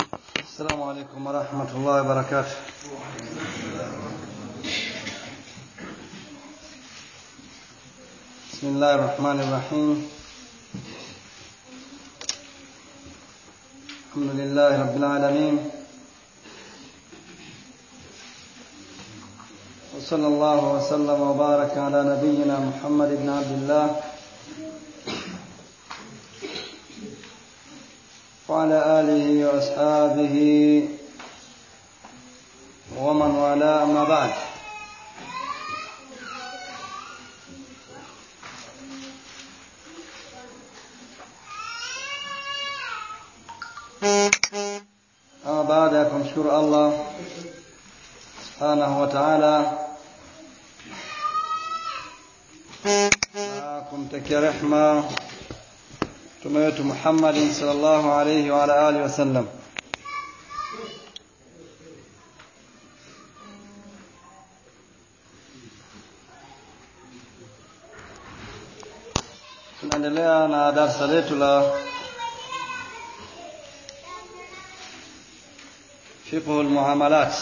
السلام عليكم ورحمة الله وبركاته بسم الله الرحمن الرحيم الحمد لله رب العالمين وصلى الله وسلم وبارك على نبينا محمد بن عبد الله وعلى آله وأصحابه ومن والاه أما بعد أما بعد kumshukuru Allah subhanahu wa ta'ala na kumtakia rehma mtume wetu Muhammadin sallallahu alayhi wa ala alihi wasallam. Tunaendelea na darsa letu la fiqhu almuamalat.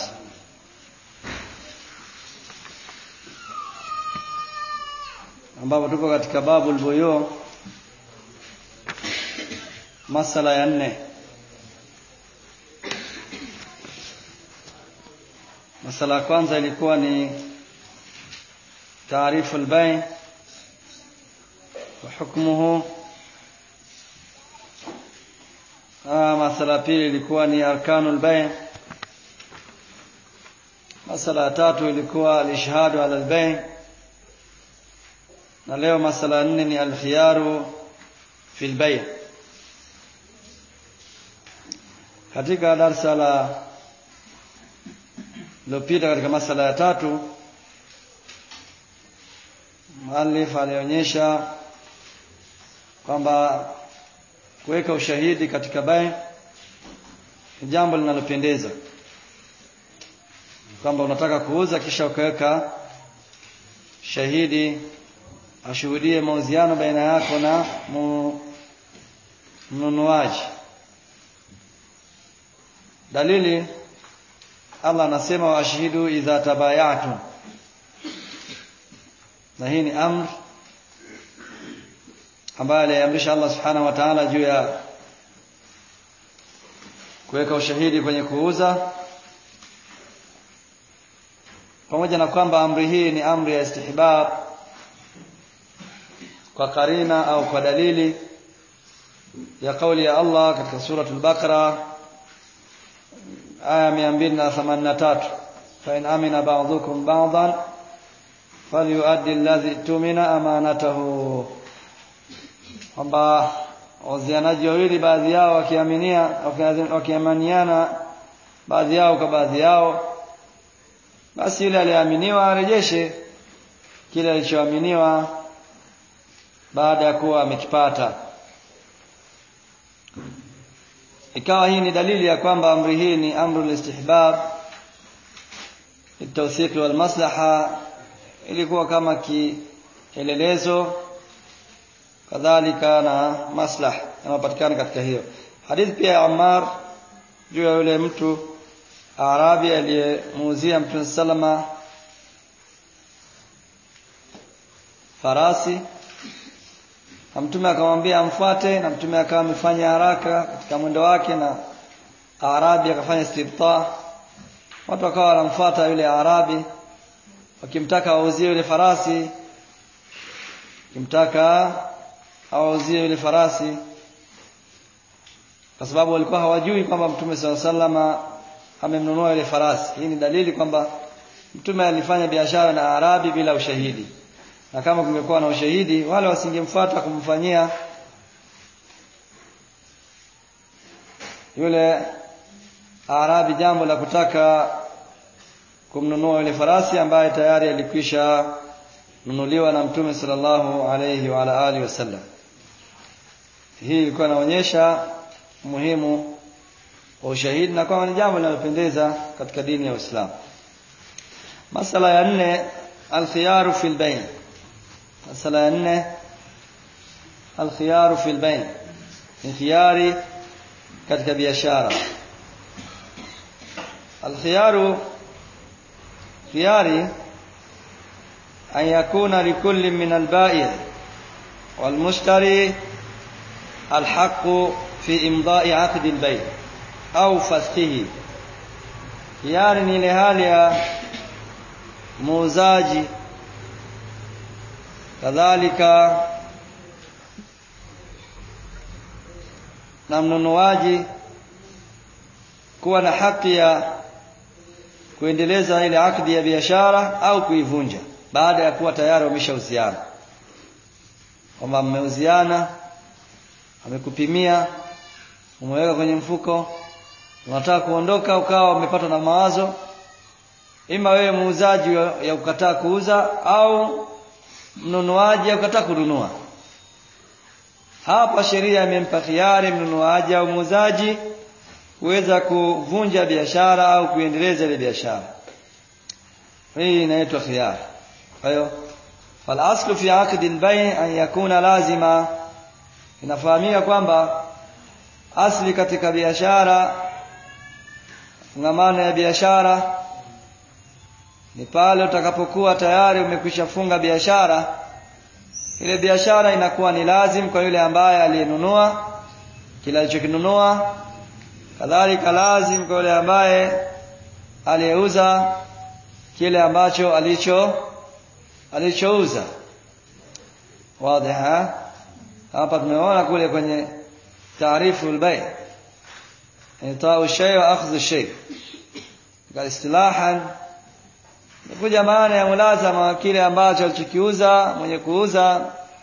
ambapo tupo katika babu albuyu masala ya nne masala ya kwanza ilikuwa ni taarifu albay wa hukmuhu masala ya pili ilikuwa ni arkanu albay masala ya tatu ilikuwa alishhadu ala albay na leo masala ya nne ni alkhiyaru fi albay katika darsa la lilopita katika masala ya tatu muallif alionyesha kwamba kuweka ushahidi katika bai ni jambo linalopendeza kwamba unataka kuuza kisha ukaweka shahidi ashuhudie mauziano baina yako na mnunuaji dalili Allah anasema washhidu idha tabayatum na hii ni amr ambayo aliamrisha Allah subhanahu wa ta'ala juu ya kuweka ushahidi kwenye kuuza pamoja na kwamba amri hii ni amri ya istihbab kwa karina au kwa dalili ya kauli ya Allah katika suratul Baqara aya 283 fa in amina ba'dhukum ba'dhan falyuaddi alladhi tumina amanatahu kwamba wazianaji wawili baadhi yao wakiaminia wakiamaniana baadhi yao kwa baadhi yao basi yule aliyeaminiwa arejeshe kile alichoaminiwa baada ya kuwa amekipata ikawa hii ni dalili ya kwamba amri hii ni amru listihbab litawthiq wal maslaha ilikuwa kama kielelezo kadhalika na maslaha yanayopatikana katika hiyo hadithi pia ya Ammar juu ya yule mtu Arabi aliyemuuzia Mtume salama farasi na mtume akamwambia amfuate na mtume akawa amefanya haraka katika mwendo wake na Arabi akafanya istibta watu wakawa wanamfuata yule Arabi wakimtaka auzie yule farasi wakimtaka awauzie yule farasi kwa sababu walikuwa hawajui kwamba mtume swalla sallama amemnunua yule farasi hii ni dalili kwamba mtume alifanya biashara na Arabi bila ushahidi na kama kungekuwa na ushahidi wale wasingemfuata kumfanyia yule Arabi jambo la kutaka kumnunua yule farasi ambaye tayari alikwisha nunuliwa na Mtume sallallahu alayhi wa ala alihi wasallam. Hii ilikuwa inaonyesha umuhimu wa ushahidi na kwamba ni jambo linalopendeza katika dini ya Uislamu. Masala ya nne alkhiyaru fil bayn. Masala ya nne alkhiyaru fil bayn. Ni khiyari katika biashara الخيار خياري أن يكون لكل من البائع والمشتري الحق في إمضاء عقد البيع أو فسخه خياري ni ile hali ya muuzaji kadhalika na mnunuaji kuwa na haki ya kuendeleza ile akdi ya biashara au kuivunja baada ya kuwa tayari wameshauziana kwamba mmeuziana amekupimia umeweka kwenye mfuko unataka kuondoka ukawa umepatwa na mawazo ima wewe muuzaji ya kukataa kuuza au mnunuaji ya kukataa kununua hapa sheria imempa khiari mnunuaji au muuzaji kuweza kuvunja biashara au kuendeleza ile biashara hii inaitwa khiyar kwa hiyo fal aslu fi aqd al-bay' an yakuna lazima inafahamika kwamba asli katika biashara fungamano ya biashara ni pale utakapokuwa tayari umekwisha funga biashara ile biashara inakuwa ni lazim kwa yule ambaye aliyenunua kila alichokinunua kadhalika lazim kwa yule ambaye aliyeuza kile ambacho alicho alichouza wazi hapa tumeona kule kwenye taarifu albay itau shay wa akhdhu shay kwa istilahan kuja maana ya mulazama wa kile ambacho alichokiuza mwenye kuuza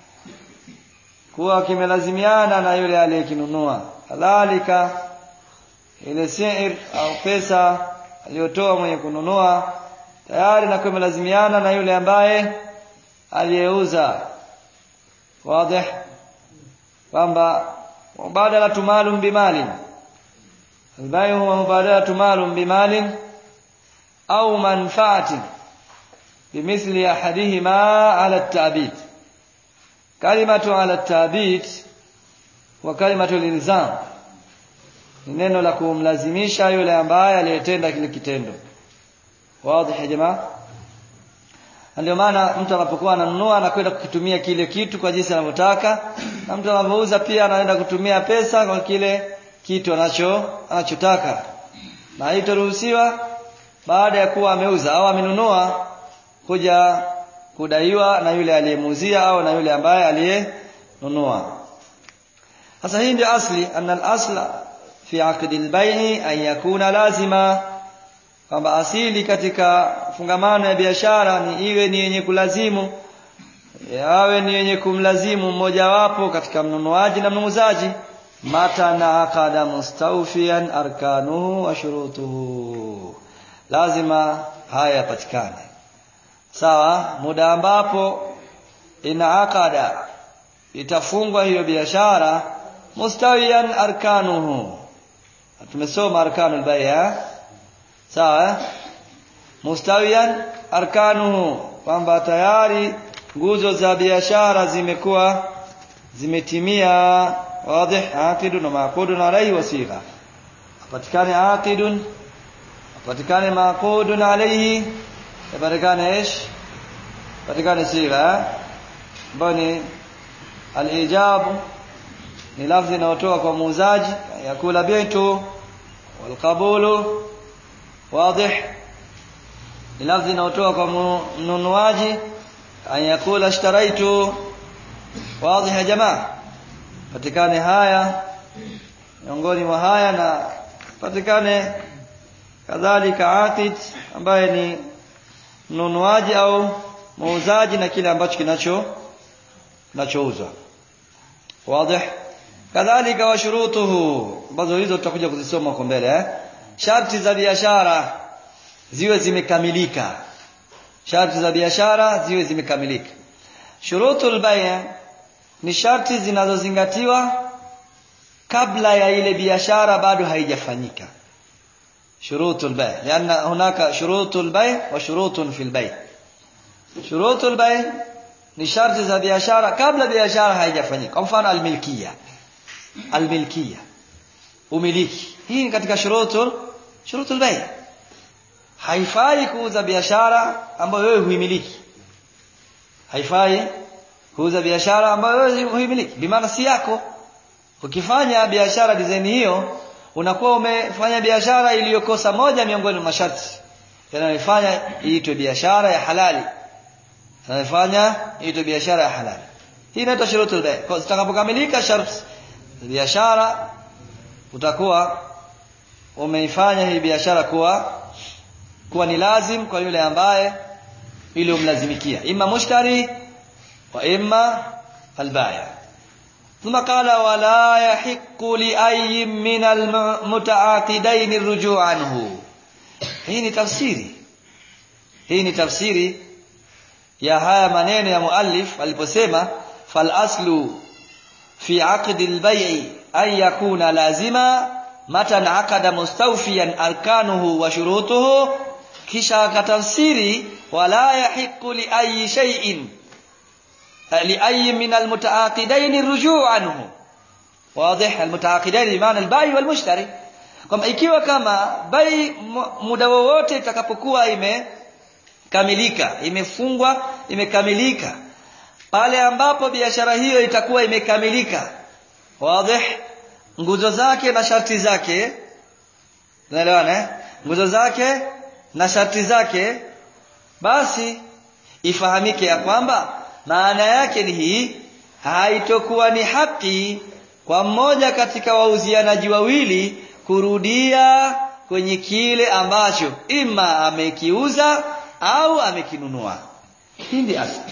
kuwa kimelazimiana na yule aliyekinunua kadhalika ile sir au pesa aliyotoa mwenye kununua tayari na imelazimiana na yule ambaye aliyeuza wazi kwamba mubadala malum bimalin albayu huwa mubadala malum bimalin au manfaatin bimithli ahadihima ala at-ta'bid kalimatu ala at-ta'bid wa kalimatu al-ilzam ni neno la kumlazimisha yule ambaye aliyetenda kile kitendo wazi ya jamaa ndio maana mtu anapokuwa ananunua anakwenda kukitumia kile kitu kwa jinsi anavyotaka na mtu anapouza pia anaenda kutumia pesa kwa kile kitu anacho anachotaka na haitaruhusiwa baada ya kuwa ameuza au amenunua kuja kudaiwa na yule aliyemuuzia au na yule ambaye aliyenunua sasa hii ndio asli anna al-asla fi aqdi al-bay'i an yakuna lazima kwamba asili katika fungamano ya biashara ni iwe ni yenye kulazimu yawe ni yenye kumlazimu mmojawapo katika mnunuaji na mnunuzaji mata na aqada mustawfiyan arkanuhu wa shurutuhu lazima haya yapatikane sawa muda ambapo ina aqada itafungwa hiyo biashara mustawiyan arkanuhu tumesoma arkanul bai'a sawa mustawiyan arkanuhu kwamba tayari nguzo za biashara zimekuwa zimetimia wazi aqidun na maqudun alayhi wasigha apatikane aqidun apatikane maqudun alayhi apatikane ish apatikane sigha ambayo ni alijabu ni lafzi inayotoka kwa muuzaji yakula bitu walqabulu واضح ni lafzi inayotoka kwa mnunuaji an yakula ishtaraitu wazi ya jamaa patikane haya miongoni mwa haya na patikane kadhalika aqid ambaye ni mnunuaji au muuzaji na kile ambacho kinacho kinachouzwa wazi kadhalika wa shurutuhu ambazo hizo tutakuja kuzisoma huko mbele eh sharti za biashara ziwe zimekamilika sharti za biashara ziwe zimekamilika shurutul bay' ni sharti zinazozingatiwa kabla ya ile biashara bado haijafanyika shurutul bay' lianna hunaka shurutul bay' wa shurutun fil bay' shurutul bay' ni sharti za biashara kabla biashara haijafanyika kwa mfano almilkiya almilkiya umiliki hii ni katika shurutul shurutul bay haifai kuuza biashara ambayo wewe huimiliki haifai kuuza biashara ambayo wewe huimiliki bimaana si yako ukifanya biashara design hiyo unakuwa umefanya biashara iliyokosa moja miongoni mwa masharti yanayofanya iitwe biashara ya halali yanayofanya iitwe biashara ya halali hii inaitwa shurutul bay kwa zitakapokamilika sharti biashara utakuwa umeifanya hii biashara kuwa kuwa ni lazim kwa yule ambaye ili umlazimikia imma mushtari wa imma albaya ثم قال ولا يحق لأي من المتعاقدين الرجوع عنه hii ni tafsiri hii ni tafsiri ya haya maneno ya muallif aliposema fal aslu fi aqd al bay'i an yakuna lazima matan aqada mustawfiyan arkanuhu wa shurutuhu kisha akatafsiri wala yahiqu li ayi shay'in li ayi min al mutaaqidain ar-ruju' anhu واضح المتعاقدين بمعنى البائع والمشتري kwamba ikiwa kama bai muda wowote itakapokuwa imekamilika imefungwa imekamilika pale ambapo biashara hiyo itakuwa imekamilika wazi nguzo zake na sharti zake unaelewana eh? nguzo zake na sharti zake basi ifahamike ya kwamba maana yake ni hii haitokuwa ni haki kwa mmoja katika wauzianaji wawili kurudia kwenye kile ambacho ima amekiuza au amekinunua hii ndi asli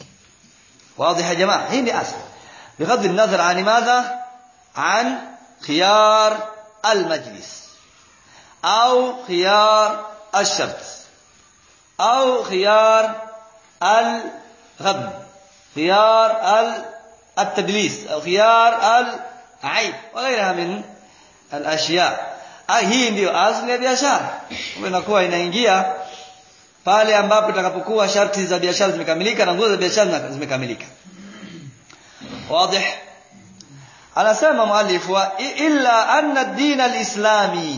واضح يا جماعه هي دي اصل بغض النظر عن ماذا عن خيار المجلس او خيار الشرط او خيار الغبن خيار التدليس او خيار العيب وغيرها من الاشياء hii ndiyo asli ya biashara inakuwa inaingia pale ambapo itakapokuwa sharti za biashara zimekamilika na nguzo za biashara zimekamilika wazi anasema muallif wa illa anna ad-din al-islami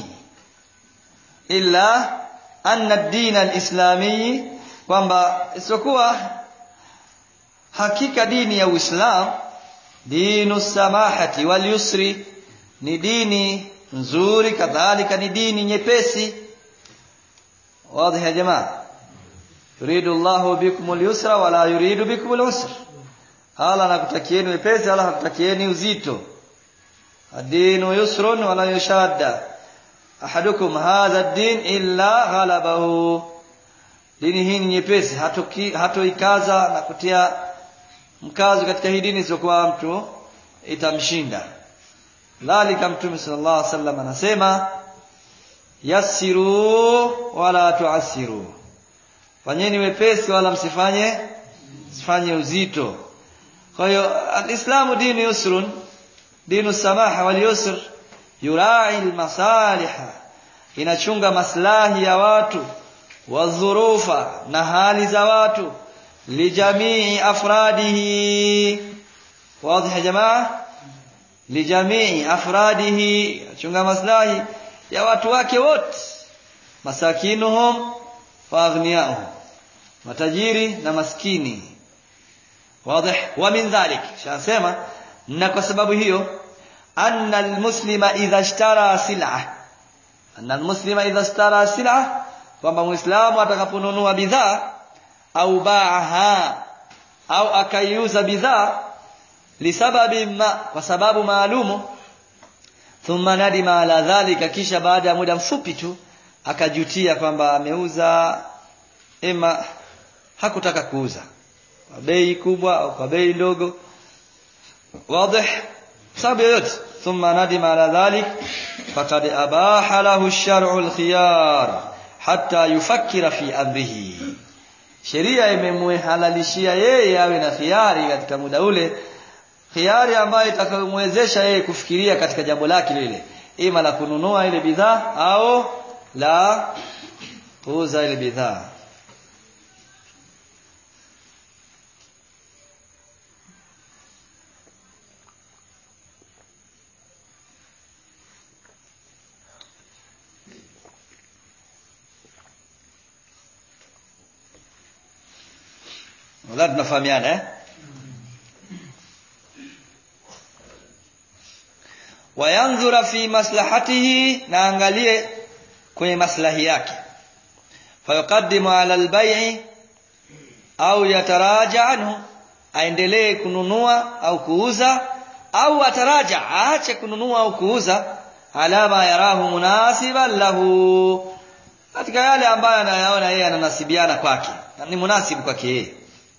illa anna ad-din al-islami kwamba isipokuwa hakika dini ya Uislamu dinu samahati wal yusri ni dini nzuri kadhalika ni dini nyepesi wazi ya jamaa yuridu Allahu bikum al-yusra wala yuridu bikum al-usra hala anakutakieni wepesi hala hakutakieni uzito ad-dinu yusrun wala yushadda ahadukum hadha ad-din illa ghalabahu dini hii ni nyepesi hatoikaza na kutia mkazo katika hii dini isiyokuwa mtu itamshinda dhalika mtume sallallahu alaihi wasallam anasema yassiru wala tuasiru fanyeni wepesi wala msifanye msifanye uzito kwa hiyo alislamu dini yusrun dinu samaha wal yusr yurai almasaliha inachunga maslahi ya watu wadhurufa na hali za watu lijamii afradihi wazi ya jamaa lijamii afradihi chunga maslahi ya watu wake wote masakinuhum wa aghniyahum matajiri na maskini wazi wa min dhalik shasema na kwa sababu hiyo anna almuslima idha ishtara sil'a anna almuslima idha ishtara sil'a kwamba muislamu atakaponunua bidhaa au baaha au akaiuza bidhaa lisababi ma kwa sababu maalumu thumma nadima ala dhalika kisha baada ya muda mfupi tu akajutia kwamba ameuza ema hakutaka kuuza kwa bei kubwa au kwa bei ndogo wazi sababu yoyote thumma nadima ala dhalik faqad abaha lahu ash-shar'u al-khiyar hatta yufakkira fi amrihi sheria imemhalalishia yeye awe na khiari katika muda ule khiari ambayo itakayomwezesha yeye kufikiria katika jambo lake lile ima la kununua ile bidhaa au la kuuza ile bidhaa nadhani tunafahamiana eh wayanzura fi maslahatihi na angalie kwenye maslahi yake fayuqaddimu ala albay'i au yataraja anhu aendelee kununua au kuuza au ataraja aache kununua au kuuza ala ma yarahu munasiban lahu katika yale ambayo anayaona yeye ananasibiana kwake ni munasibu kwake yeye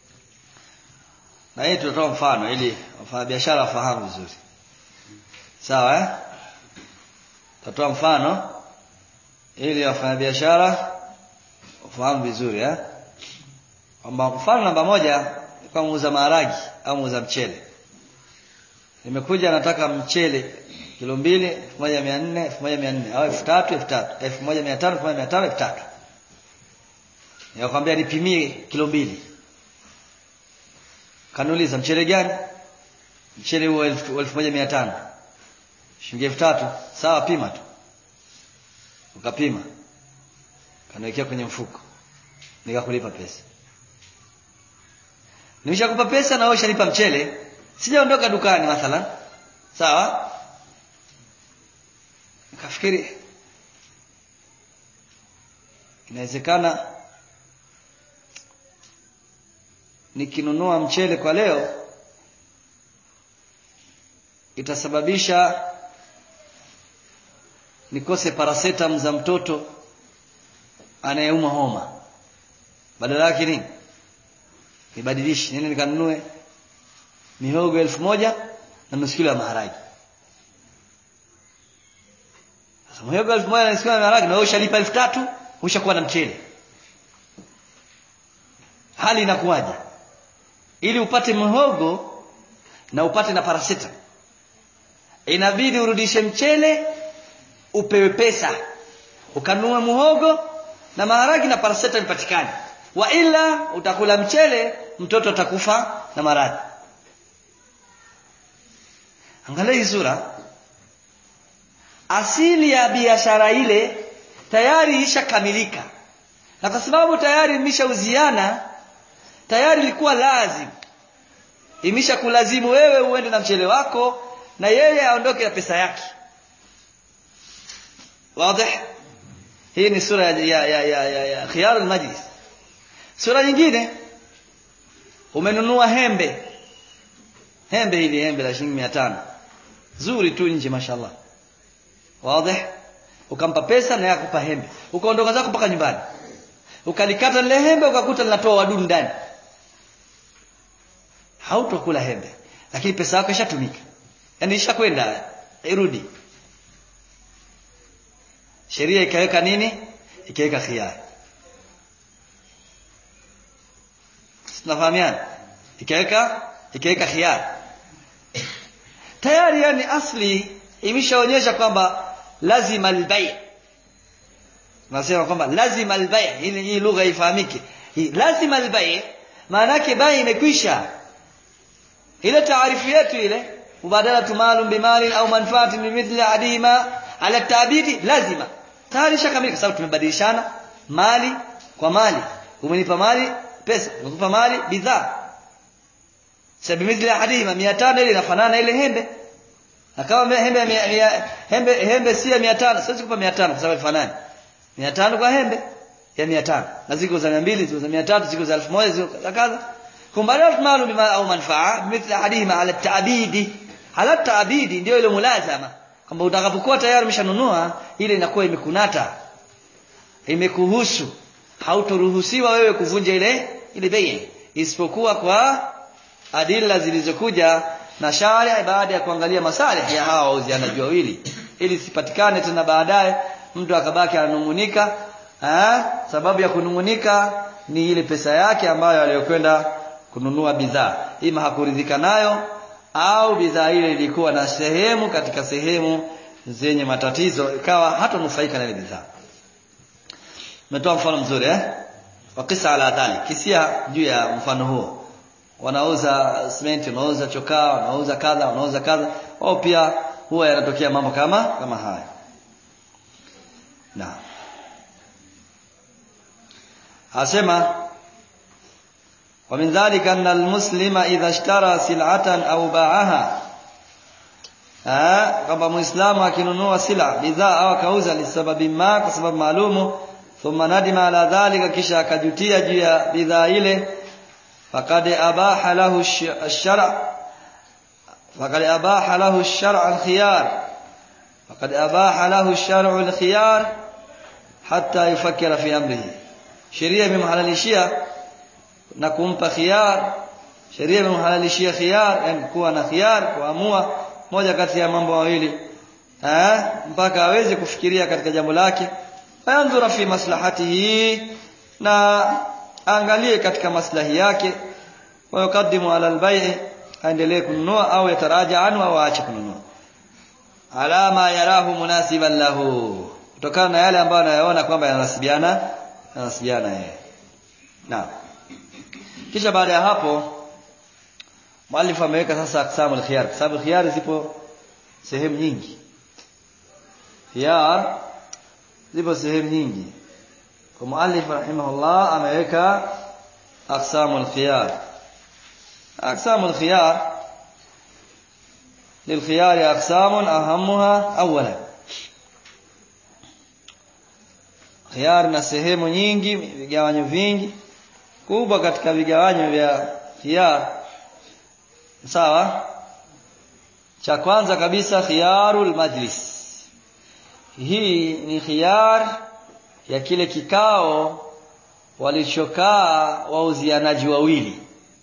na hii tutatoa mfano ili wafanyabiashara wafahamu vizuri sawa eh tutatoa mfano ili wafanyabiashara wafahamu vizuri eh kwamba mfano namba moja kwa muuza maharagi au muuza mchele nimekuja nataka mchele kilo mbili elfu moja mia nne elfu moja mia nne au elfu tatu elfu tatu elfu moja mia tano elfu moja mia tano elfu tatu nikakwambia nipimie kilo mbili kanuliza mchele gani mchele huo elfu elfu moja mia tano shilingi elfu tatu sawa pima tu ukapima kaniwekea kwenye mfuko nikakulipa pesa nimeshakupa pesa na wewe ushalipa mchele sijaondoka dukani mathalan sawa nikafikiri inawezekana nikinunua mchele kwa leo itasababisha nikose paracetam za mtoto anayeuma homa badala yake nini nibadilishe nini nikanunue mihogo elfu moja na nusu kilo ya maharagi sasa mihogo elfu moja na nusu kilo ya maharagi na wewe ushalipa elfu tatu ushakuwa na mchele hali inakuwaje ili upate mhogo na upate na parasita inabidi urudishe mchele upewe pesa ukanunue muhogo na maharagi na parasita ipatikane wa ila utakula mchele mtoto atakufa na maradhi angalia hii sura asili ya biashara ile tayari ishakamilika na kwa sababu tayari imeshauziana tayari ilikuwa lazim imesha kulazimu wewe uende na mchele wako na yeye aondoke na pesa yake wazi hii ni sura ya ya ya, ya, ya, ya khiyar al-majlis sura nyingine umenunua hembe hembe hili hembe la shilingi 500 zuri tu nje mashallah wazi ukampa pesa na yakupa hembe ukaondoka zako mpaka nyumbani ukalikata lile hembe ukakuta linatoa wadudu ndani hautokula hembe lakini pesa yako ishatumika yani ishakwenda irudi sheria ikaweka nini ikaweka khiari tunafahamiana ikaweka ikaweka khiari tayari yani asli imeshaonyesha kwamba lazima albay nasema kwamba lazima albay ili hii lugha ifahamike hii lazima albay maana yake bai imekwisha ile taarifu yetu ile mubadalatu malum bimali au manfaatin bimithli adima ala tabidi lazima tayari shakamilika sababu tumebadilishana mali kwa mali umenipa mali pesa umekupa mali bidhaa sababu bimithli adima 500 ile inafanana ile hembe na kama hembe mia, hembe hembe si ya 500 siwezi kupa 500 kwa sababu ifanani 500 kwa hembe ya 500 na ziko za 200 ziko za 300 ziko za 1000 ziko za kadha kumbadat maalum bima au manfaa mithla hadima ala taabidi ala taabidi ndio ile mulazama kwamba utakapokuwa tayari umeshanunua ile inakuwa imekunata imekuhusu hautoruhusiwa wewe kuvunja ile ile bei isipokuwa kwa adila zilizokuja na sharia baada ya kuangalia masalih ya hawa wauzianaji wawili ili sipatikane tena baadaye mtu akabaki ananungunika sababu ya kunungunika ni ile pesa yake ambayo aliyokwenda kununua bidhaa ima hakuridhika nayo au bidhaa ile ilikuwa na sehemu katika sehemu zenye matatizo ikawa hatanufaika na ile bidhaa umetoa mfano mzuri eh wakisa ala dhalik kisia juu ya mfano huo wanauza simenti wanauza chokaa wanauza kadha wanauza kadha wao pia huwa yanatokea mambo kama kama haya na asema ومن ذلك أن المسلم إذا اشترى سلعة أو باعها kwamba muislamu akinunua sila bidhaa au akauza lisababi ma kwa sababu maalumu thumma nadima ala dhalika kisha akajutia juu ya bidhaa ile faqad abaha lahu ash-shar' faqad abaha lahu ash-shar' al-khiyar faqad abaha lahu ash-shar' al-khiyar hatta yufakkira fi amrihi sheria imemhalalishia na kumpa khiyar sheria imemhalalishia khiyar yani kuwa na khiyar kuamua moja kati ya mambo mawili eh mpaka aweze kufikiria katika jambo lake fayanzura fi maslahatihi na angalie katika maslahi yake wa yukaddimu ala albai aendelee kununua au yataraja anhu au aache kununua alama yarahu munasiban lahu kutokana na yale ambayo anayaona kwamba yanasibiana yanasibiana yeye naam kisha baada ya hapo Mwalifu ameweka sasa aksamu al-khiyar. Kwa sababu khiyar zipo sehemu nyingi. Khiyar zipo sehemu nyingi. Kwa muallif rahimahullah ameweka aksamu al-khiyar. Aksamu al-khiyar للخيار أقسام أهمها أولا khiyar na sehemu nyingi vigawanyo vingi kubwa katika vigawanyo vya khiyar sawa cha kwanza kabisa khiyarul majlis hii ni khiyar ya kile kikao walichokaa wauzianaji wawili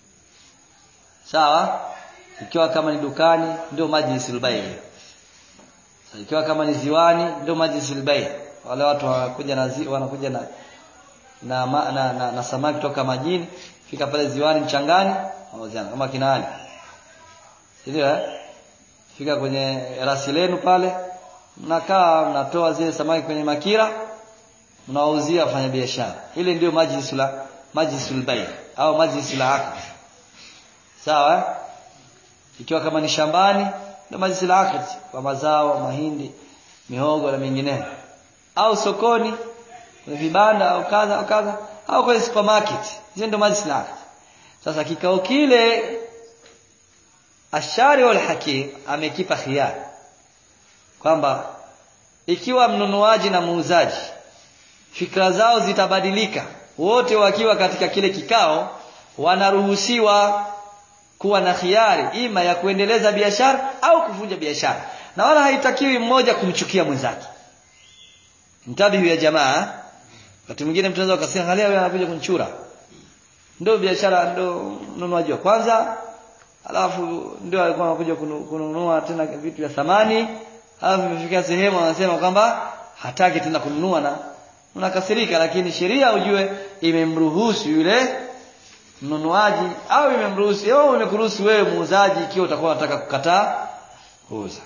sawa ikiwa kama ni dukani ndio majlisul bay ikiwa kama ni ziwani ndio majlisul bay wale watu wanakuja na zi, wanakuja na na, na, na, na, na samaki kutoka majini fika pale ziwani mchangani wauziana kama kinaani ndio eh fika kwenye rasi lenu pale mnakaa mnatoa zile samaki kwenye makira mnawauzia wafanya biashara ile ndio majlisul majlisul bay au majlisul aqd sawa ikiwa kama ni shambani ndio majlisul aqd kwa mazao mahindi mihogo na mengineyo au sokoni kwenye vibanda au kadha au kadha au kwenye supermarket hizo ndio majlisul aqd sasa kikao kile Ashari wal Hakim amekipa khiyar kwamba ikiwa mnunuaji na muuzaji fikra zao zitabadilika wote wakiwa katika kile kikao wanaruhusiwa kuwa na khiari ima ya kuendeleza biashara au kuvunja biashara na wala haitakiwi mmoja kumchukia mwenzake mtabihu ya jamaa wakati mwingine mtu anaweza akasema angalia wewe anakuja kunchura ndio biashara ndio mnunuaji wa kwanza alafu ndio alikuwa anakuja kununua tena vitu vya thamani alafu imefikia sehemu anasema kwamba hataki tena kununua na unakasirika lakini sheria ujue imemruhusu yule mnunuaji au imemruhusu au imekuruhusu wewe muuzaji ikiwa utakuwa unataka kukataa kuuza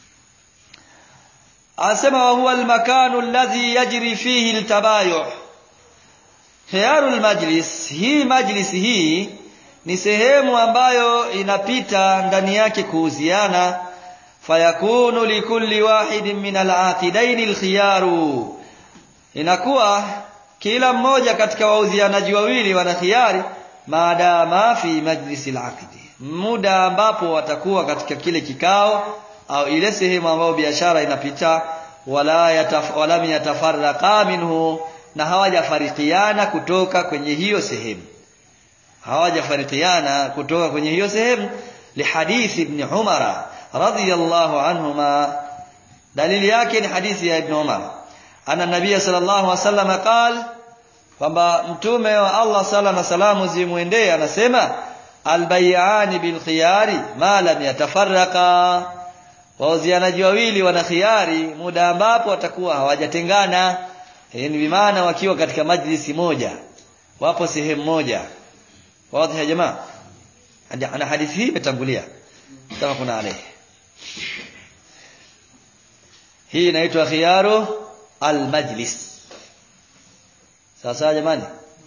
anasema wa huwa almakanu alladhi yajri fihi altabayu khiyarul majlis hii majlis hii ni sehemu ambayo inapita ndani yake kuuziana fayakunu likulli wahidin min alaqidaini alkhiyaru inakuwa kila mmoja katika wauzianaji wawili wana khiari maadama fi majlisi alaqdi muda ambapo watakuwa katika kile kikao au ile sehemu ambayo biashara inapita wala yataf, wala yatafarraqa minhu na hawajafarikiana kutoka kwenye hiyo sehemu hawajafarikiana kutoka kwenye hiyo sehemu lihadithi ibn Umar radhiyallahu anhuma dalili yake ni hadithi ya ibn Umar ana nabii sallallahu alaihi wasallam qal kwamba mtume wa Allah sala na salamu zimwendee anasema albayani bil khiyari ma lam yatafarraqa wauzianaji wawili wana khiyari muda ambapo watakuwa hawajatengana ni bimaana wakiwa katika majlisi moja wapo sehemu moja wazi ya jamaa ana hadithi hii imetangulia kama kuna alayhi hii inaitwa khiyaru almajlis sasa jamani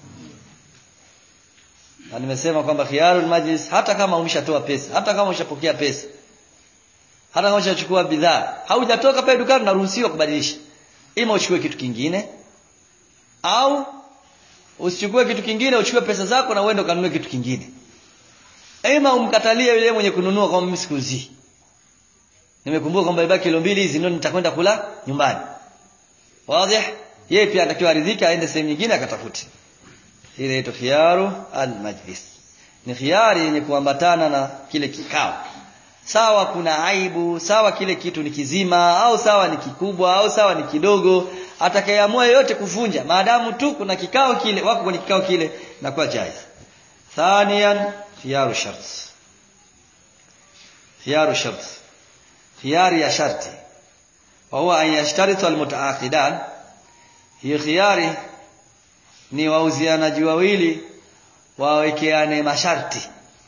na nimesema kwamba khiyarul majlis hata kama umeshatoa pesa hata kama umeshapokea pesa hata kama umeshachukua bidhaa haujatoka pale dukani unaruhusiwa kubadilisha ima uchukue kitu kingine au usichukue kitu kingine uchukue pesa zako na uende ukanunue kitu kingine aima umkatalie yule mwenye kununua kwamba mimi sikuuzii nimekumbuka kwamba ibaki kilo mbili hizi ndio nitakwenda kula nyumbani wazi yeye pia anatakiwa aridhike aende sehemu nyingine akatafute ile inaitwa khiyaru almajlis ni khiari yenye kuambatana na kile kikao sawa kuna aibu sawa kile kitu ni kizima au sawa ni kikubwa au sawa ni kidogo atakayeamua yote kuvunja maadamu tu kuna kikao kile wako kwenye kikao kile na kwa jaiz thaniyan khiyaru shart khiyaru shart khiyari ya sharti wa huwa an yashtaritu almutaaqidan hiyo khiyari ni wauzianaji wawili wawekeane masharti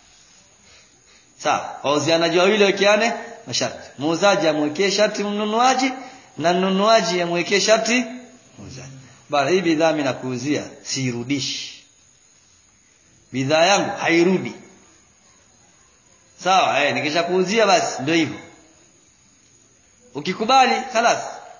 sawa wauzianaji wawili wawekeane masharti muuzaji amwekee sharti mnunuaji na mnunuaji amwekee sharti muuzaji bana hii bidhaa mimi nakuuzia siirudishi bidhaa yangu hairudi sawa eh nikishakuuzia basi ndio hivyo ukikubali khalas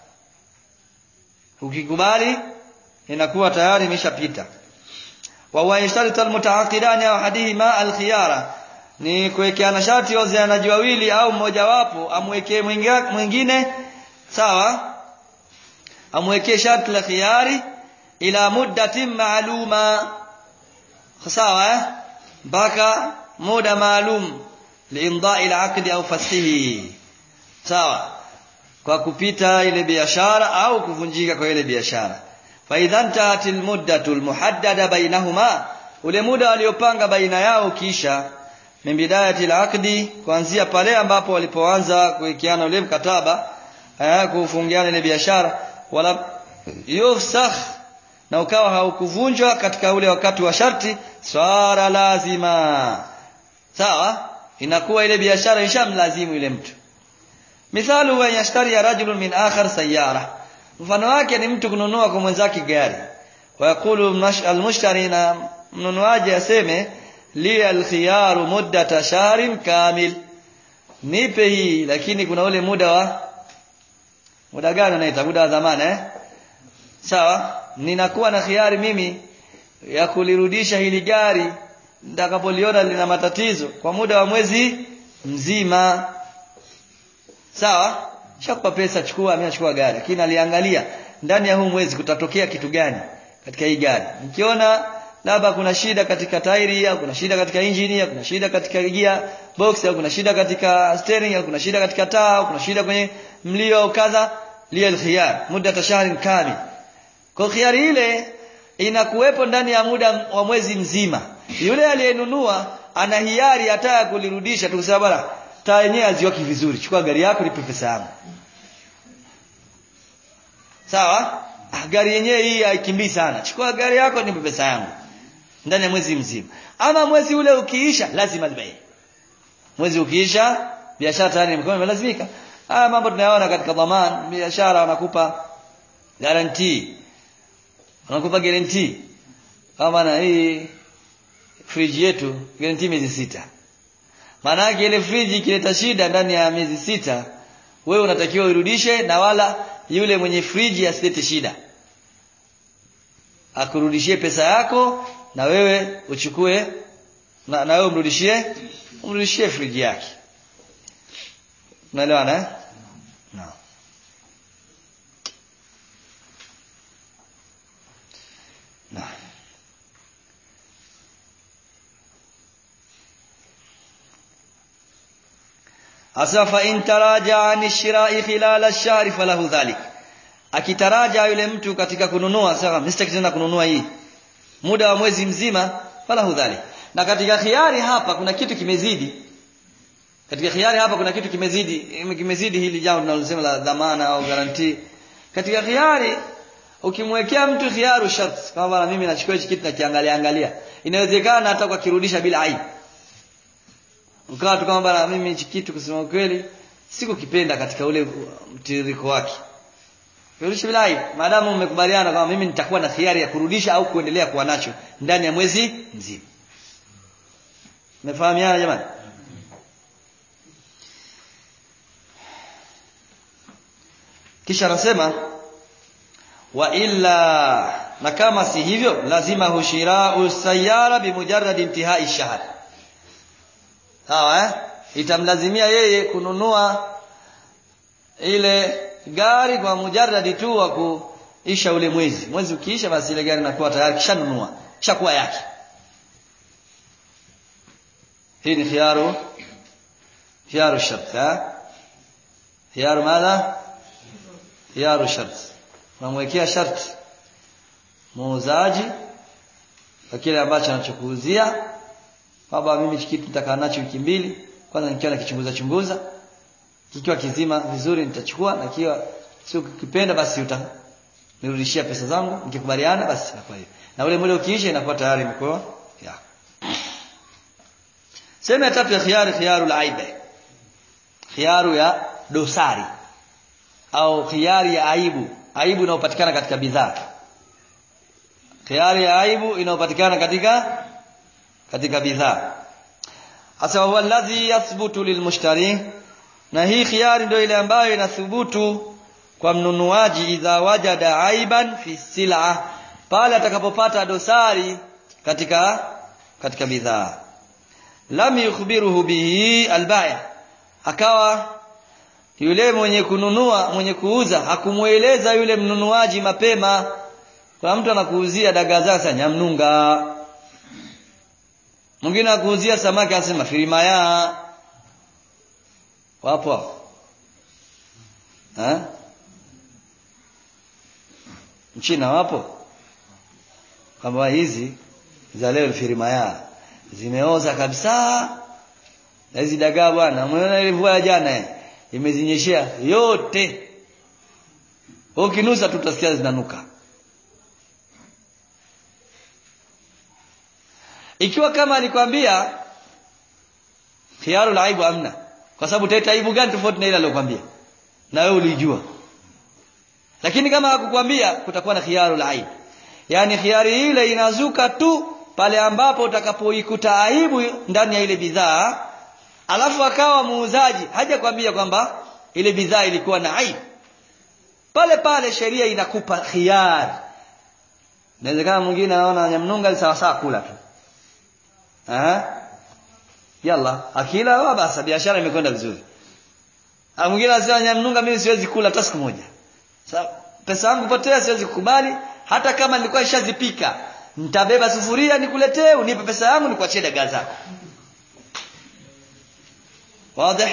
ukikubali inakuwa tayari imeshapita wa huwa yashtaritu almutaaqidani au hadihima alkhiyara ni kuwekeana sharti wazianaji wawili au mmoja wapo amwekee mwingine sawa amwekee sharti la khiyari ila muddatin maaluma sawa eh mpaka muda maalum liimdai alaqdi au fasihi sawa kwa kupita ile biashara au kuvunjika kwa ile biashara fa idha intahat almuddatu almuhaddada bainahuma ule muda waliopanga baina yao kisha min bidayati alaqdi kuanzia pale ambapo walipoanza kuikiana ule mkataba eh kufungiana ile biashara wala yufsakh na ukawa haukuvunjwa katika ule wakati wa sharti swara lazima sawa inakuwa ile biashara ishamlazimu yule mtu mithalu wa yashtari rajulun min akhar sayyara mfano wake ni mtu kununua kwa mwenzake gari wayaqulu almushtari na mnunuaji aseme li alkhiyaru muddata shahrin kamil nipe hii lakini kuna ule muda wa muda gani unaita muda wa dhamana eh sawa ninakuwa na khiari mimi ya kulirudisha hili gari nitakapoliona lina matatizo kwa muda wa mwezi mzima sawa shakupa pesa chukua mimi nachukua gari lakini aliangalia ndani ya huu mwezi kutatokea kitu gani katika hii gari nikiona labda kuna shida katika tairi au kuna shida katika injini au kuna shida katika gear box au kuna shida katika steering au kuna shida katika taa au kuna shida kwenye mlio au kadha liya alkhiyar muda shahrin kamil kwa khiyari ile inakuwepo ndani ya muda wa mwezi mzima yule aliyenunua ana hiari hata kulirudisha tukisema bwana taa yenyewe haziwaki vizuri chukua gari yako nipe pesa yangu sawa ah, gari yenyewe hii haikimbii sana chukua gari yako nipe pesa yangu ndani ya mwezi mzima ama mwezi ule ukiisha lazima libai mwezi ukiisha biashara tayari imekuwa imelazimika haya mambo tunayaona katika dhamana biashara wanakupa guarantee wanakupa guarantee kama na hii friji yetu guarantee miezi sita maana yake ile friji ikileta shida ndani ya miezi sita wewe unatakiwa urudishe na wala yule mwenye friji asilete shida akurudishie pesa yako na wewe uchukue na, na wewe umrudishie umrudishie friji yake unaelewana eh no. no. Asa fa in taraja an shira'i khilal ash-shahr falahu dhalik. Akitaraja yule mtu katika kununua sasa mistake tena kununua hii. Muda wa mwezi mzima falahu dhalik. Na katika khiari hapa kuna kitu kimezidi. Katika khiari hapa kuna kitu kimezidi, kimezidi hili jambo tunalosema la dhamana au guarantee. Katika khiari ukimwekea mtu khiaru shart kama mimi nachukua hichi kitu nakiangalia angalia. Inawezekana hata kwa kirudisha bila aibu ukawa tu kama bana mimi hichi kitu kusema ukweli sikukipenda katika ule mtiririko wake kurudisha bila aibu maadamu mmekubaliana kwamba mimi nitakuwa na hiari ya kurudisha au kuendelea kuwa nacho ndani ya mwezi mzima mmefahamiana jamani kisha anasema wa illa na kama si hivyo lazima hushira usayara bimujarrad intihai shahr sawa eh itamlazimia yeye kununua ile gari kwa mujarradi tu wa kuisha ule mwezi mwezi ukiisha basi ile gari inakuwa tayari kishanunua kishakuwa yake hii ni khiyaru khiyaru shart ha khiyaru madha khiyaru shart unamwekea sharti muuzaji kwa kile ambacho anachokuuzia kwamba mimi kitu nitakaa nacho wiki mbili kwanza nikiwa nakichunguza chunguza kikiwa kizima vizuri nitachukua na kiwa sio kipenda basi utanirudishia pesa zangu nikikubaliana basi inakuwa hiyo na ule muda ukiisha inakuwa tayari imekuwa ya sema ya tatu ya khiyari khiyaru aibe khiyaru ya dosari au khiyari ya aibu aibu inayopatikana katika bidhaa khiyari ya aibu inayopatikana katika katika bidhaa hasa huwa alladhi yathbutu lilmushtari na hii khiyari ndio ile ambayo inathubutu kwa mnunuaji idha wajada aiban fi sil'a pale atakapopata dosari katika katika bidhaa lam yukhbiruhu bihi albaya akawa yule mwenye kununua mwenye kuuza hakumueleza yule mnunuaji mapema kwa mtu anakuuzia dagaa zake nyamnunga mwingine akuuzia samaki anasema firimaya wapo ha? mchina wapo kwamba hizi za leo firimaya zimeoza kabisa na hizi dagaa bwana umeona ile mvua ya jana imezinyeshea yote ukinusa tutasikia zinanuka ikiwa kama alikwambia khiyaru la aibu amna kwa sababu utaita aibu gani tofauti na ile aliyokuambia na wewe ulijua lakini kama hakukwambia kutakuwa na khiyaru la aibu yani khiyari ile inazuka tu pale ambapo utakapoikuta aibu ndani ya ile bidhaa alafu akawa muuzaji hajakwambia kwamba ile bidhaa ilikuwa na aibu pale pale sheria inakupa khiyari inawezekana mwingine anaona nyamnunga ni sawa sawa kula tu Aha. Yalla, akila basi biashara imekwenda vizuri. Ah mwingine anasema nyamnunga mimi siwezi kula hata siku moja. Sasa pesa yangu potea siwezi kukubali hata kama nilikuwa nishazipika. Nitabeba sufuria nikuletee unipe pesa yangu nikuachie dagaa zako. Wazi?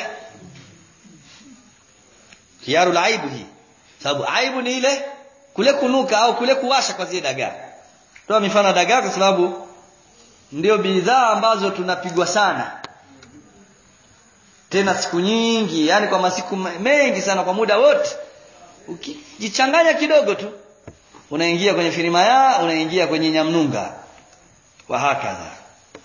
Khiyaru aibu hii. Sababu aibu ni ile kule kunuka au kule kuwasha kwa zile dagaa. Toa mifano ya dagaa kwa sababu ndio bidhaa ambazo tunapigwa sana tena siku nyingi yani kwa masiku mengi sana kwa muda wote ukijichanganya kidogo tu unaingia kwenye firimaya unaingia kwenye nyamnunga wa hakadha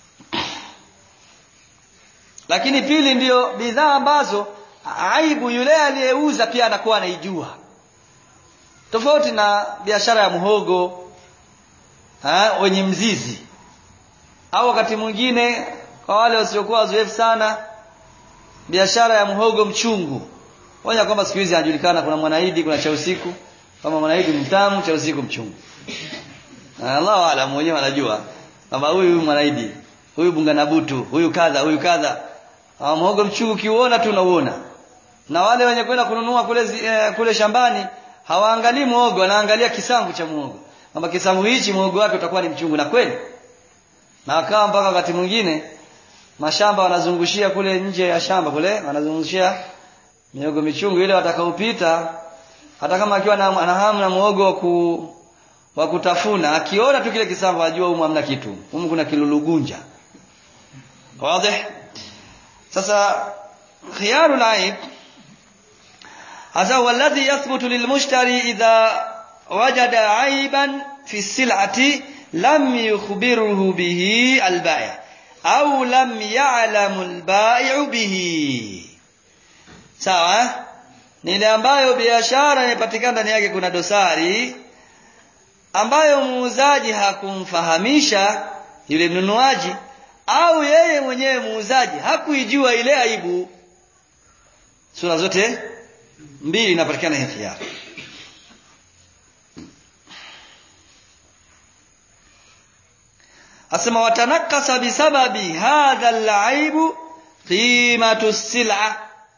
lakini pili ndiyo bidhaa ambazo aibu yule aliyeuza pia anakuwa anaijua tofauti na biashara ya muhogo ha, wenye mzizi au wakati mwingine kwa wale wasiokuwa wazoefu sana biashara ya mhogo mchungu moja kwamba siku hizi anajulikana kuna mwanaidi kuna cha usiku kama mwanaidi mtamu cha usiku mchungu Allahu alam mwenyewe anajua kwamba huyu huyu mwanaidi huyu bunganabutu huyu kadha huyu kadha mhogo mchungu kiuona tu unauona na wale wenye kwenda kununua kule eh, kule shambani hawaangalii muhogo wanaangalia kisangu cha muhogo kwamba kisangu hichi muhogo wake utakuwa ni mchungu na kweli na akawa mpaka wakati mwingine mashamba wanazungushia kule nje ya shamba kule wanazungushia miogo michungu ile watakaopita hata kama akiwa na, na hamu na muogo wa ku, wa kutafuna akiona tu kile kisamba ajua humu hamna kitu humu kuna kilulugunja wazi sasa khiyaru laib hasa huwa alladhi yathbutu lilmushtari idha wajada aiban fi sil'ati lam yukhbiruhu bihi albai' au lam ya'lamu albai'u bihi sawa ni ile ambayo biashara inapatikana ndani yake kuna dosari ambayo muuzaji hakumfahamisha yule mnunuaji au yeye mwenyewe muuzaji hakuijua ile aibu sura zote mbili inapatikana hii khiyar asema watanakasa bisababi hadha alaibu qimatu sila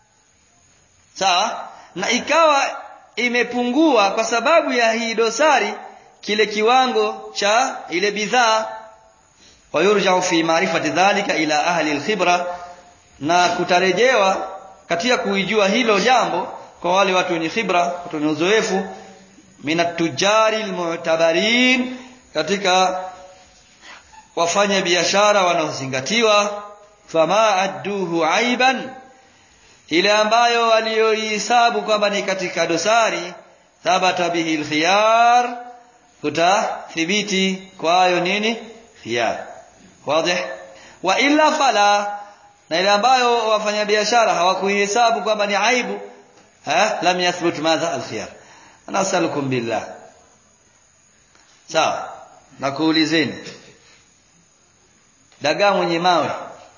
sawa na ikawa imepungua kwa sababu ya hii dosari kile kiwango cha ile bidhaa wayurjau fi maarifati dhalika ila ahli alkhibra na kutarejewa katika kuijua hilo jambo kwa wale watu wenye khibra watu wenye uzoefu minatujari almu'tabarin katika wafanya biashara wanaozingatiwa fama adduhu aiban ile ambayo walioihesabu kwamba ni katika dosari thabata bihi alkhiyar kutathibiti kwayo nini khiyar wazi wa illa fala na ile ambayo wafanyabiashara hawakuihesabu kwamba ni aibu ha lam yathbut madha alkhiyar nasalukum billah sawa nakuulizeni dagaa mwenye mawe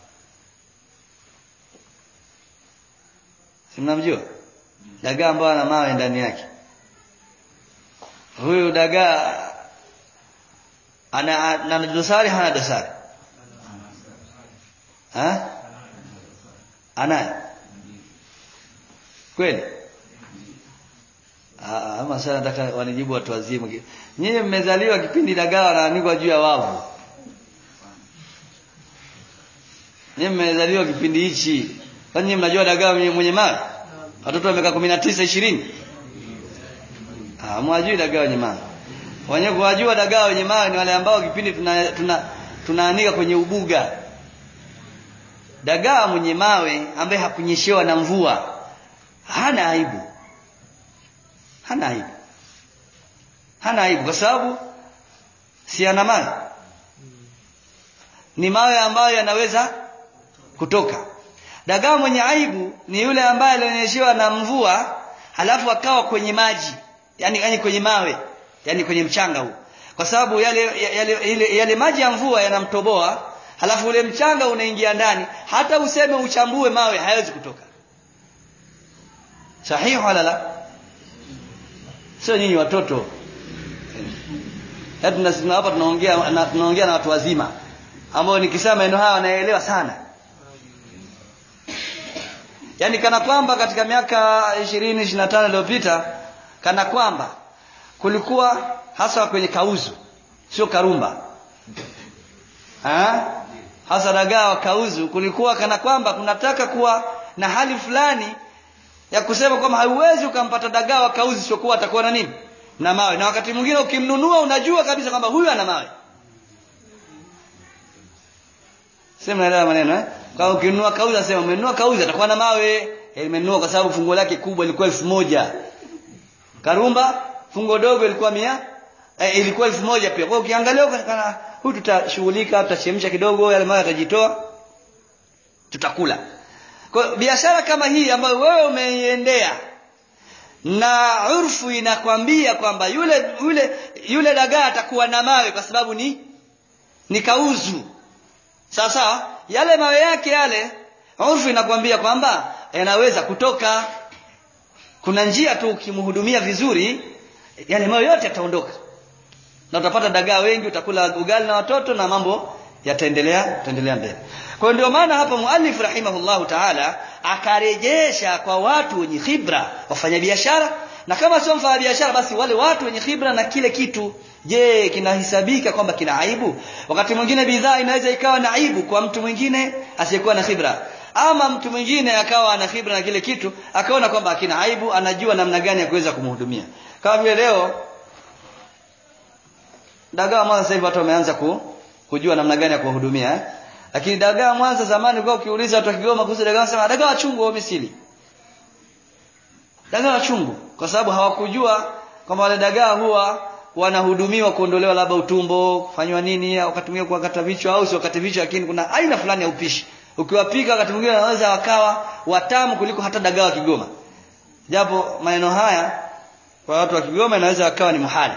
si mnamjua dagaa ambayo ana mawe ndani yake huyu dagaa ana ana dosari hana dosari ha anaye kweli ama sasa nataka wanijibu watu wazima nyinyi mmezaliwa kipindi dagaa wanaanikwa juu ya wavu nyinyi mmezaliwa kipindi hichi kwani nyinyi mnajua dagaa mwenye, mwenye mawe watoto wa miaka kumi na tisa ishirini mwajui dagaa wenye mawe wenye kuwajua dagaa wenye mawe ni wale ambao kipindi tuna, tuna, tunaanika kwenye ubuga dagaa mwenye mawe ambaye hakunyeshewa na mvua hana aibu hana aibu hana aibu kwa sababu si ana mawe ni mawe ambayo yanaweza kutoka dagaa mwenye aibu ni yule ambaye alionyeshewa na mvua halafu akawa kwenye maji yani, yani kwenye mawe yani kwenye mchanga huu kwa sababu yale, yale, yale, yale maji ya mvua yanamtoboa halafu ule mchanga unaingia ndani hata useme uchambue mawe hayawezi kutoka sahihi wala la sio nyinyi watoto hapa tunaongea na, tunaongea na watu wazima ambao nikisema maneno haya wanaelewa sana yaani kana kwamba katika miaka ishirini ishiri na tano iliyopita kana kwamba kulikuwa hasa kwenye kauzu sio karumba ha? hasa dagaa wa kauzu kulikuwa kana kwamba kunataka kuwa na hali fulani ya kusema kwamba hauwezi ukampata dagaa wa kauzu siokuwa atakuwa na nini na mawe na wakati mwingine ukimnunua unajua kabisa kwamba huyu ana mawe sema naelewa maneno eh kwa ukinunua kauzi nasema umenunua kauzi atakuwa na mawe nimenunua kwa sababu fungo lake kubwa ilikuwa elfu moja karumba fungo dogo ilikuwa mia eh, ilikuwa elfu moja pia kwa ukiangalia kana huyu tutashughulika tutachemsha kidogo yale mawe yatajitoa tutakula kwa biashara kama hii ambayo wewe umeiendea na urfu inakwambia kwamba yule yule yule dagaa atakuwa na mawe kwa sababu ni ni kauzu sawa sawa yale mawe yake yale urfu inakwambia kwamba yanaweza kutoka kuna njia tu ukimhudumia vizuri yale mawe yote yataondoka na utapata dagaa wengi utakula ugali na watoto na mambo yataendelea yataendelea mbele kwa hiyo ndio maana hapa muallif rahimahullahu taala akarejesha kwa watu wenye khibra wafanyabiashara na kama sio mfanyabiashara basi wale watu wenye khibra na kile kitu je kinahesabika kwamba kina aibu wakati mwingine bidhaa inaweza ikawa na aibu kwa mtu mwingine asiyekuwa na khibra ama mtu mwingine akawa ana khibra na kile kitu akaona kwamba hakina aibu anajua namna gani ya kuweza kumhudumia kama vile leo dagaa mwanza sasa hivi watu wameanza ku, kujua namna gani ya kuwahudumia eh? lakini dagaa mwanza zamani kwa ukiuliza watu wa Kigoma kuhusu dagaa wanasema dagaa wachungu au misili dagaa wachungu kwa sababu hawakujua kwamba wale dagaa huwa wanahudumiwa kuondolewa labda utumbo kufanywa nini wakati mwingine kuwakata vichwa au si wakati vichwa lakini kuna aina fulani ya upishi ukiwapika wakati mwingine wanaweza wakawa watamu kuliko hata dagaa wa Kigoma japo maneno haya kwa watu wa Kigoma inaweza wakawa ni muhali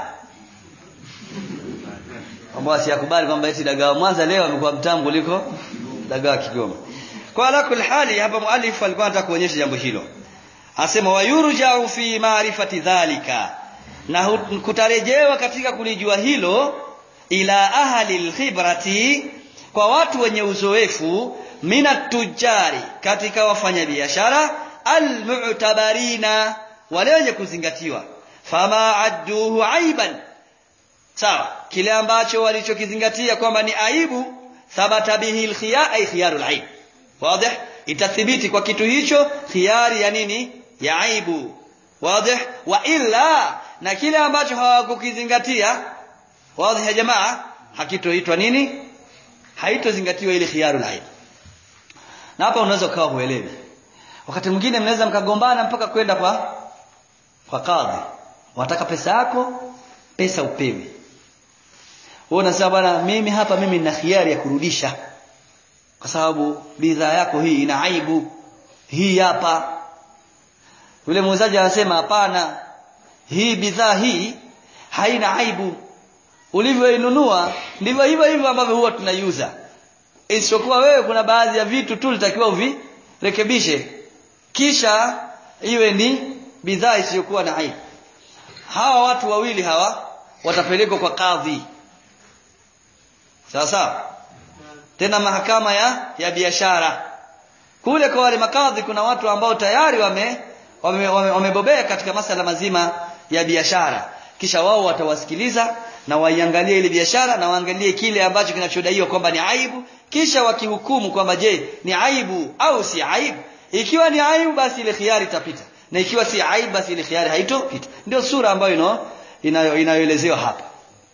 ambao asiyakubali kwamba eti dagaa wa Mwanza leo amekuwa mtamu kuliko dagaa wa Kigoma kwa ala kul hali hapa muallif alikuwa anataka kuonyesha jambo hilo asema wayurja'u fi ma'rifati dhalika na kutarejewa katika kulijua hilo ila ahli alkhibrati kwa watu wenye uzoefu minat tujari katika wafanyabiashara almu'tabarina wale wenye kuzingatiwa fama adduhu aiban sawa kile ambacho walichokizingatia kwamba ni aibu thabata bihi alkhiyar ay khiyarul aib wazi itathibiti kwa kitu hicho khiyari ya nini ya aibu wazi wa illa na kile ambacho hawakukizingatia wazi ya jamaa hakitoitwa nini haitozingatiwa ile khiyarul aib na hapa unaweza ukawa huelewi wakati mwingine mnaweza mkagombana mpaka kwenda kwa kwa kadhi wataka pesa yako pesa upewi wewe unasema bwana mimi hapa mimi nina khiari ya kurudisha kwa sababu bidhaa yako hii ina aibu hii hapa yule muuzaji anasema hapana hii bidhaa hii haina aibu ulivyoinunua ndivyo hivyo hivyo ambavyo huwa tunaiuza isipokuwa wewe kuna baadhi ya vitu tu litakiwa uvirekebishe kisha iwe ni bidhaa isiyokuwa na aibu hawa watu wawili hawa watapelekwa kwa kadhi sawa sawa tena mahakama ya ya biashara kule kwa wale makadhi kuna watu ambao tayari wame wamebobea wame, wame katika masala mazima ya biashara kisha wao watawasikiliza na waiangalie ile biashara na waangalie kile ambacho kinachodaiwa kwamba ni aibu kisha wakihukumu kwamba je ni aibu au si aibu ikiwa ni aibu basi ile khiari itapita na ikiwa si aibu basi ile khiari haitopita ndio sura ambayo ino inayo inayoelezewa hapa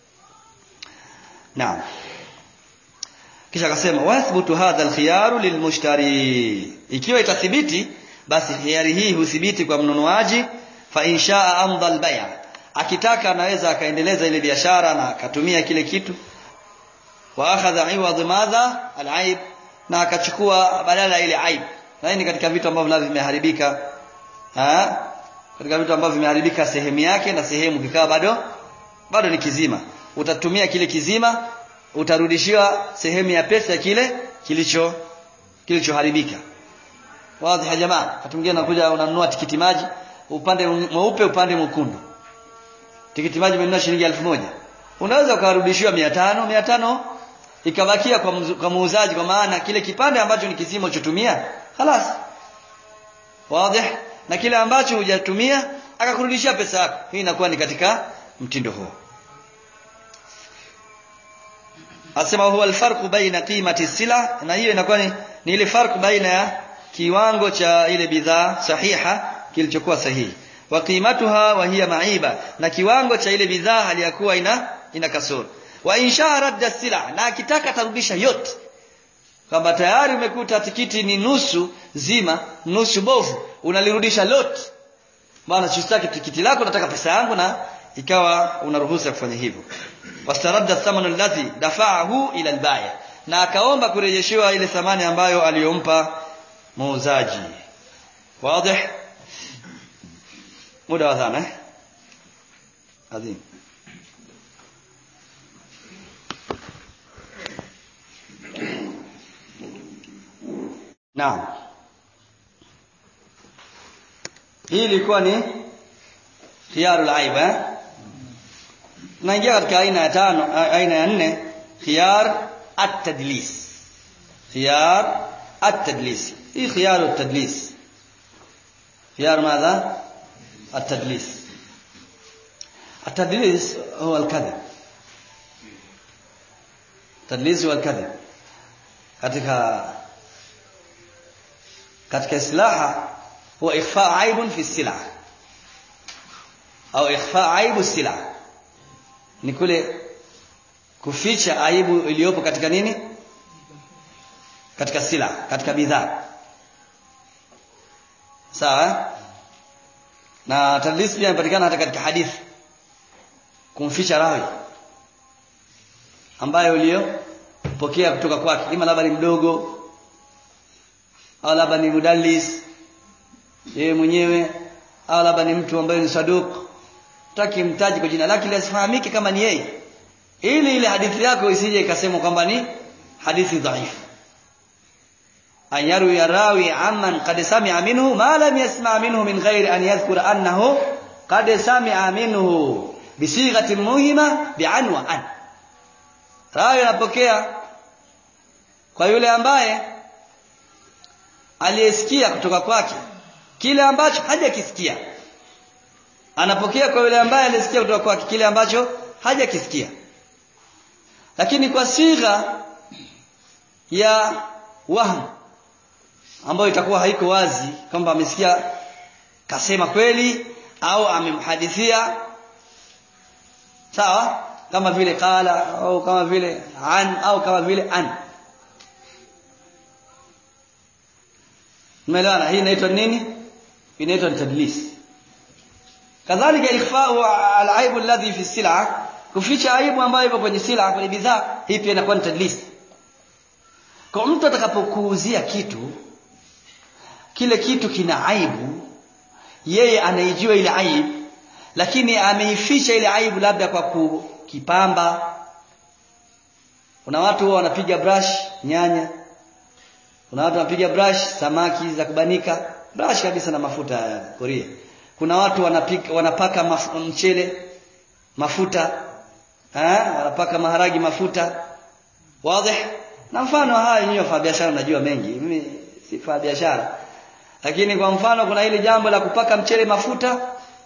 naam kisha akasema wathbutu hadha alkhiyaru lilmushtari ikiwa itathibiti basi khiyari hii huthibiti kwa mnunuaji fa inshaa amdha albay' akitaka anaweza akaendeleza ile biashara na akatumia kile kitu wa akhadha iwadh madha alaib na akachukua badala ile aib na hii ni katika vitu ambavyo navyo vimeharibika ha katika vitu ambavyo vimeharibika sehemu yake na sehemu kikawa bado bado ni kizima utatumia kile kizima utarudishiwa sehemu ya pesa kile kilicho kilichoharibika wazi ya jamaa wakati mwingine unakuja unanunua tikiti maji upande mweupe upande mwekundu tikiti maji umenunua shilingi elfu moja unaweza ukarudishiwa mia tano mia tano ikabakia kwa, kwa muuzaji kwa maana kile kipande ambacho ni kizima ulichotumia halas wazi na kile ambacho hujatumia akakurudishia pesa yako hii inakuwa ni katika mtindo huo asema huwa alfarqu baina qimati sila na hiyo inakuwa ni, ni ile farq baina ya kiwango cha ile bidhaa sahiha kilichokuwa sahihi wa qimatuha wa hiya maiba na kiwango cha ile bidhaa haliyakuwa ina ina kasoro wa insha radda sila na akitaka tarudisha yote kwamba tayari umekuta tikiti ni nusu zima nusu bovu unalirudisha lote bwana sitaki tikiti lako nataka pesa yangu na ikawa unaruhusa kufanya hivyo wastaradda thamanu alladhi dafa'ahu ila albaya na akaomba kurejeshewa ile thamani ambayo aliyompa muuzaji wazi muda wa dhana eh adhim Naam. Hii ilikuwa ni khiyarul aib eh? Tunaingia katika aina ya tano aina ya nne khiyar at-tadlis. Khiyar at-tadlis. Hii khiyar at-tadlis. خيار ماذا التدليس التدليس هو الكذب التدليس هو الكذب katika katika islaha huwa ikhfa aibun fi sila au ikhfa aibu sila ni kule kuficha aibu iliyopo katika nini katika sila katika bidhaa sawa na tadlis pia inapatikana hata katika hadithi kumficha rawi ambaye uliyopokea kutoka kwake ima labda ni mdogo au labda ni mudallis yeye mwenyewe au labda ni mtu ambaye ni saduq taki mtaji kwa jina lake ili asifahamike kama ni yeye ili ile hadithi yako isije ikasemwa kwamba ni hadithi dhaifu an yarwi rawi amman qad sami'a minhu ma lam yasma' minhu min ghairi an yadhkura annahu qad sami'a minhu bisighatin muhima bi'an wa an rawi anapokea kwa yule ambaye aliyesikia kutoka kwake kile ambacho hajakisikia anapokea kwa yule ambaye alisikia kutoka kwake kile ambacho hajakisikia lakini kwa sigha ya wahm ambayo itakuwa haiko wazi kwamba amesikia kasema kweli au amemhadithia sawa kama vile qala au kama vile an au kama vile an umeelewana hii inaitwa nini inaitwa tadlis kadhalika ikhfa'u al-aib alladhi fi sil'a kuficha aibu ambayo ipo kwenye sila kwenye bidhaa hii pia inakuwa ni tadlis kwa mtu atakapokuuzia kitu kile kitu kina aibu yeye anaijua ile aibu lakini ameificha ile aibu labda kwa kukipamba kuna watu huwa wanapiga brush nyanya kuna watu wanapiga brush samaki za kubanika brush kabisa na mafuta ya Korea kuna watu wanapika wanapaka maf, mchele mafuta eh wanapaka maharagi mafuta wazi na mfano haya nyinyi wa biashara mnajua mengi mimi si fa biashara lakini kwa mfano kuna ile jambo la kupaka mchele mafuta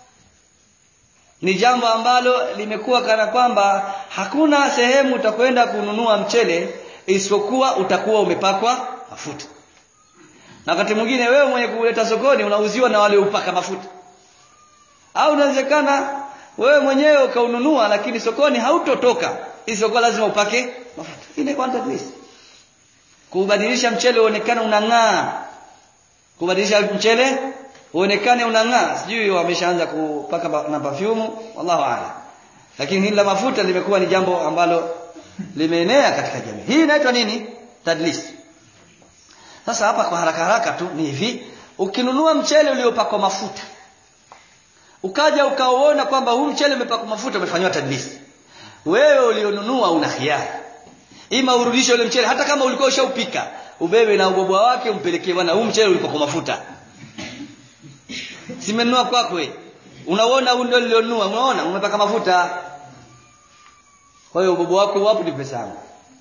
ni jambo ambalo limekuwa kana kwamba hakuna sehemu utakwenda kununua mchele isipokuwa utakuwa umepakwa mafuta na wakati mwingine wewe mwenye kuleta sokoni unauziwa na wale upaka mafuta au inawezekana wewe mwenyewe ukaununua lakini sokoni hautotoka isipokuwa lazima upake mafuta ile kwanza please kubadilisha mchele uonekane unang'aa kubadilisha mchele uonekane unang'aa sijui wameshaanza kupaka na perfume wallahu a'lam lakini hili la mafuta limekuwa ni jambo ambalo limeenea katika jamii hii inaitwa nini tadlis sasa hapa kwa haraka haraka tu ni hivi ukinunua mchele uliopakwa mafuta ukaja ukaona kwamba huu mchele umepakwa mafuta umefanywa tadlis wewe ulionunua una hiari ima urudishe ule mchele hata kama ulikuwa ushaupika ubebe na ubobwa wake umpelekee bwana huu mchele ulipakwa mafuta simenunua kwako wewe unaona huu ndio nilionunua unaona umepaka mafuta kwa hiyo ubobwa wako wapo ni pesa yangu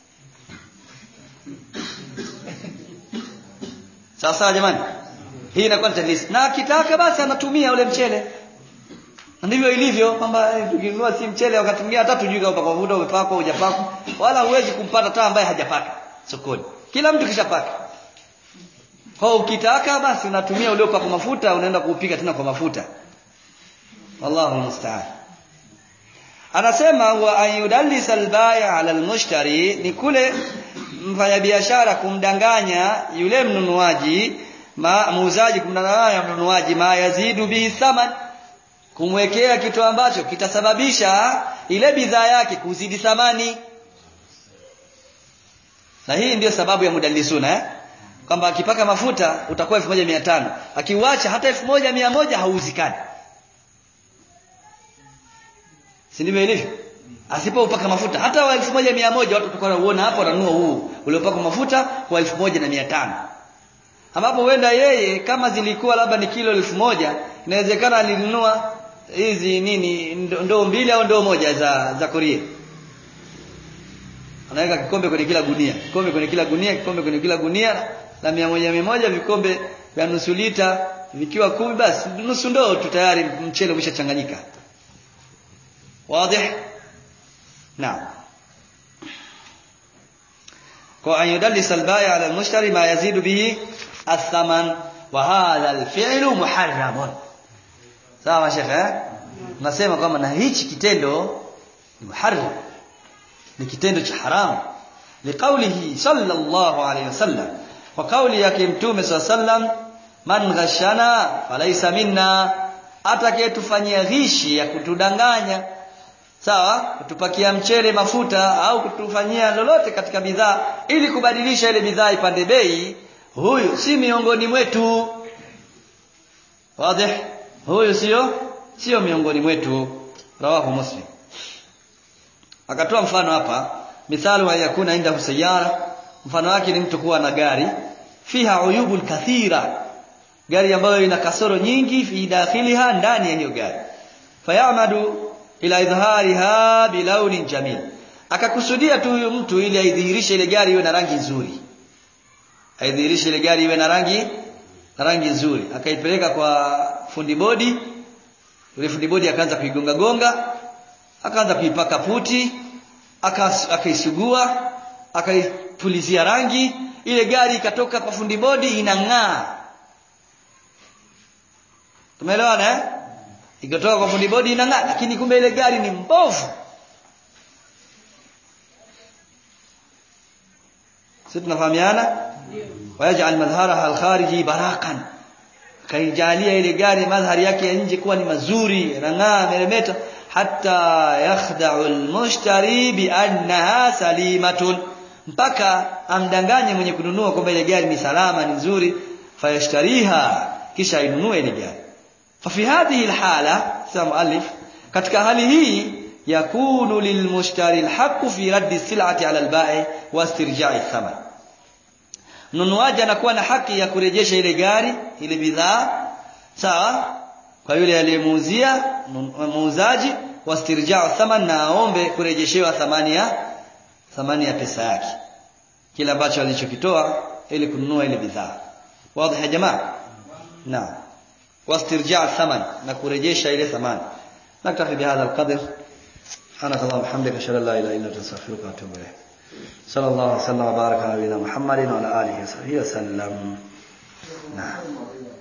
sawa sawa jamani hii inakuwa ni tadlis na akitaka basi anatumia ule mchele ndivyo ilivyo kwamba eh, tukinunua si mchele wakati mwingine hata tujui kama upaka mafuta umepakwa hujapakwa wala huwezi kumpata hata ambaye hajapaka sokoni kila mtu kishapaka kwa ukitaka basi unatumia uliopaka mafuta unaenda kuupika tena kwa mafuta wallahu musta'an anasema wa ayudallis albay' ala almushtari ni kule mfanyabiashara kumdanganya yule mnunuaji ma muuzaji kumdanganya mnunuaji ma yazidu bihi thaman kumwekea kitu ambacho kitasababisha ile bidhaa yake kuzidi thamani na hii ndiyo sababu ya mudallisuna eh? kwamba akipaka mafuta utakuwa 1500 akiuacha hata 1100 hauzikani si ndivyo ilivyo asipopaka mafuta hata wa 1100 watu tutakuwa wanaona hapo wananunua huu uliopaka mafuta kwa 1500 ambapo huenda yeye kama zilikuwa labda ni kilo 1000 inawezekana alinunua hizi nini ndoo mbili au ndoo moja za za Korea anaweka kikombe kwenye kila gunia kikombe kwenye kila gunia kikombe kwenye kila gunia la mia moja mia moja vikombe vya nusu lita vikiwa kumi basi nusu ndoo tu tayari mchele umeshachanganyika wazi naam kwa an yudallis al-bai' ala al-mushtari ma yazidu bihi ath-thaman wa hadha al-fi'lu muharramun sawa shekhe eh? nasema kwamba na hichi kitendo ni muharram ni kitendo cha haramu liqaulihi sallallahu alayhi wasallam kwa kauli yake mtume sallam man ghashana falaysa minna atakayetufanyia ghishi ya kutudanganya sawa kutupakia mchele mafuta au kutufanyia lolote katika bidhaa ili kubadilisha ile bidhaa ipande bei huyu si miongoni mwetu wazi huyu sio sio miongoni mwetu rawahu muslim akatoa mfano hapa mithalu wa yakuna inda sayara mfano wake ni mtu kuwa na gari fiha uyubun kathira gari ambayo ina kasoro nyingi fi dakhiliha ndani ya hiyo gari fayamadu ila idhariha bilaunin jamil akakusudia tu huyu mtu ili aidhihirishe ile gari iwe na rangi nzuri aidhihirishe ile gari iwe na rangi na rangi nzuri akaipeleka kwa fundi bodi yule fundi bodi akaanza kuigonga gonga akaanza kuipaka puti akaisugua akaipulizia rangi ile gari ikatoka kwa fundi bodi inang'aa tumeelewana eh ikatoka kwa fundi bodi inang'aa lakini kumbe ile gari ni mbovu sisi tunafahamiana wayaj'al madhharaha al-khariji baraqan kaijalia ile gari madhari yake ya nje kuwa ni mazuri yanang'aa meremeta hatta yakhda'u al-mushtari bi annaha salimatun mpaka amdanganye mwenye kununua kwamba ile gari ni salama ni nzuri fayashtariha kisha ainunue ile gari fa fi hadhihi al-hala sema muallif katika hali hii yakunu lilmushtari alhaqqu fi raddi sil'ati 'ala al-ba'i wa istirja'i thaman mnunuaji anakuwa na haki ya kurejesha ile gari ile bidhaa sawa kwa yule aliyemuuzia muuzaji wastirja'u thaman na aombe kurejeshewa thamani ya thamani ya pesa yake kile ambacho alichokitoa ili kununua ile bidhaa wazi ya jamaa naam wastirja'u thaman na kurejesha ile thamani naktafi bihadha alqadr سبحانك اللهم وبحمدك اشهد ان لا اله الا انت استغفرك واتوب اليك صلى الله وسلم وبارك على نبينا محمد وعلى اله وصحبه وسلم نعم